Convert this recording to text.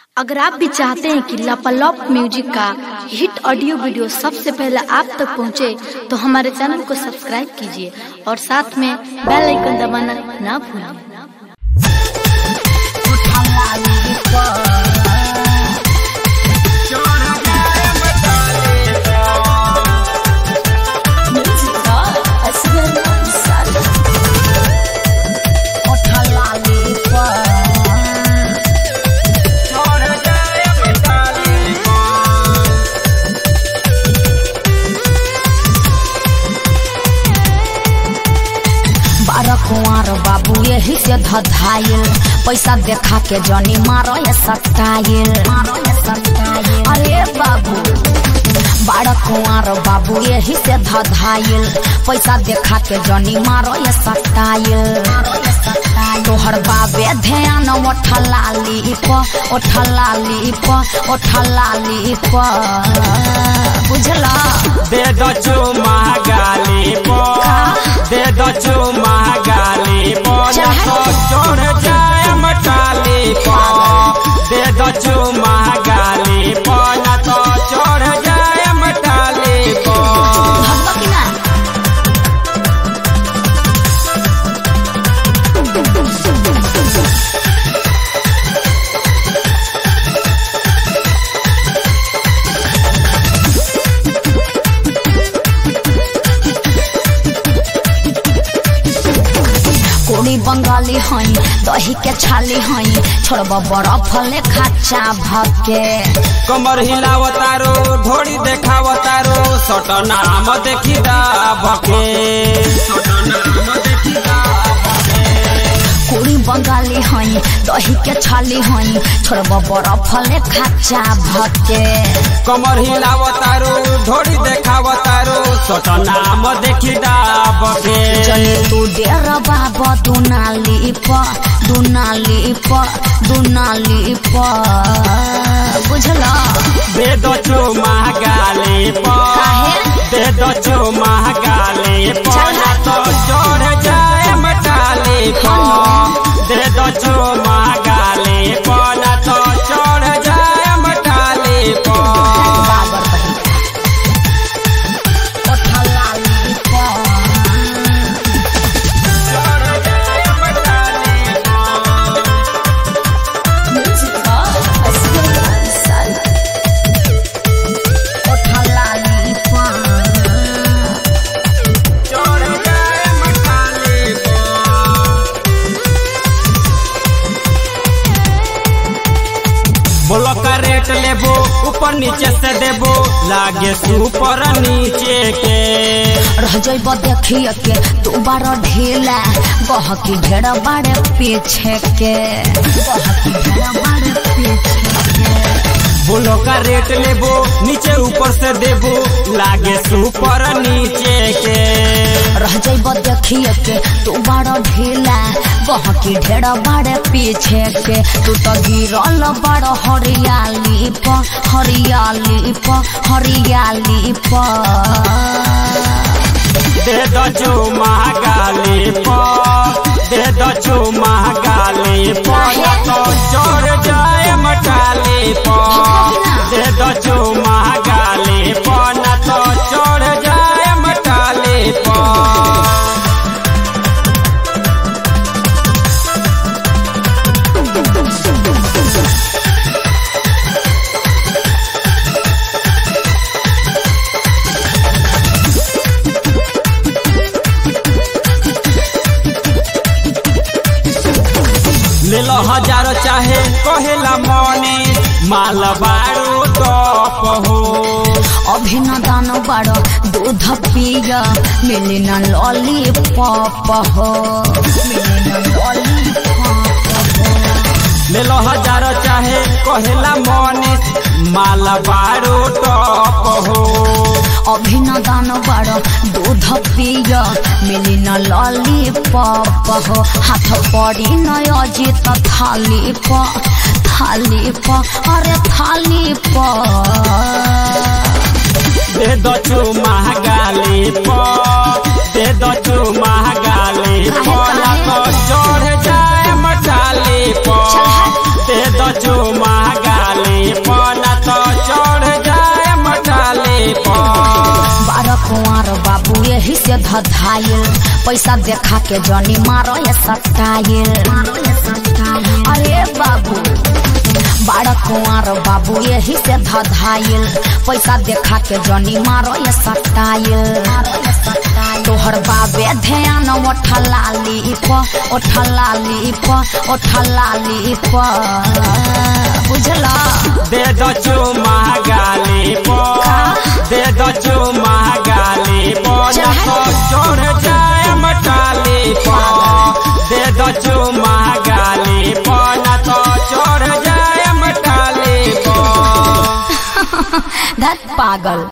अगर आप भी चाहते हैं कि लापालॉप म्यूजिक का हिट ऑडियो वीडियो सबसे पहले आप तक पहुंचे, तो हमारे चैनल को सब्सक्राइब कीजिए और साथ में बेल आइकन दबाना ना भूलिए बारह कुंवर बाबू यही से धधाइल पैसा देखा के जनी मारो ये सटाइल अरे बाबू बारह कुंवर बाबू यही से धधाइल पैसा देखा के जनी मारो ये सटाइल तोहर बाबे ध्यान ओठलाली प ओठलाली प ओठलाली प बुझला दे दो चुमा गाली पो दे दो चुमा गाली पो ना तो चढ़ जाए मटाली पो दे दो चुमा गाली पो ना तो चढ़ जाए मटाली पो भगवा की ना कोड़ी बंगाली हई दही के छाली हई छोड़ब बर्फ ले खाचा भके कमर हिलावतारो ढोड़ी देखावतारो सट नाम देखी दा भके कोड़ी बंगाली हई दही के छाली हई छोड़ब बर्फ ले खाचा भके कमर हिलावतारो ढोड़ी देखावतारो सट नाम देखी दा भके चले तू डेर बाबा दुनाली प दुनाली प दुनाली प बुझला दे दो चुमा गाली पो दे दो चुमा गाली पो ना तो चढ़ जाए मटाली पो दे दो चुमा गाली पो ना तो चढ़ जाए मटाली पो बाबर बहिन ओठलाली प ओठलाली प बोलो का रेट लेबो ऊपर नीचे से देबो लागे सुपर नीचे के रह जइब देखिए के तू बार ढीला गहकी ढेर बाड़े पीछे के गहकी ढेर बाड़े पीछे के बोलो का रेट लेबो नीचे ऊपर से देबो लागे सुपर नीचे के रह जइब देखिए के तू बार ढीला गहकी ढेर बाड़े पीछे के तू तो गिरल बड़ हरियाली प हरियाली प हरियाली प दे दो जो महागाली पो दे दो जो महागाली पो ना तो चढ़ जाए मटाली पो दे दो जो महागाली पो ना तो चढ़ जाए मटाली पो ले लो हजार चाहे कहेला मनी माल बारू टॉप हो अभिनदन बड़ दूध पिय मिली न लॉलीपॉप हो मिली न लॉलीपॉप हो ले लो हजार चाहे कहेला मनी माल बारू टॉप हो अभिनदन बड़ दूध पिय मिली न लॉलीपॉप हो हाथ पड़ी न अजित थाली प थाली प अरे थाली प दे दो चू महागाली पो दे दो चू महागाली पो ना तो चढ़ जाए मटाली पो चल हट। दे दो चू महागाली से धधाइल पैसा देखा के जनी मारो ये सटाइल अरे बाबू बाड़ा कुंवर बाबू यही से धधाइल पैसा देखा के जनी मारो ये सटाइल तोहर बाबे ध्यान ओठलाली प ओठलाली प ओठलाली प बुझला दे दो चुमा गाली पो दे दो चुमा गाली पो ना तो चढ़ जाए मटाली पो दे दो चुमा गाली पो ना तो चढ़ जाए मटाली पो धत पागल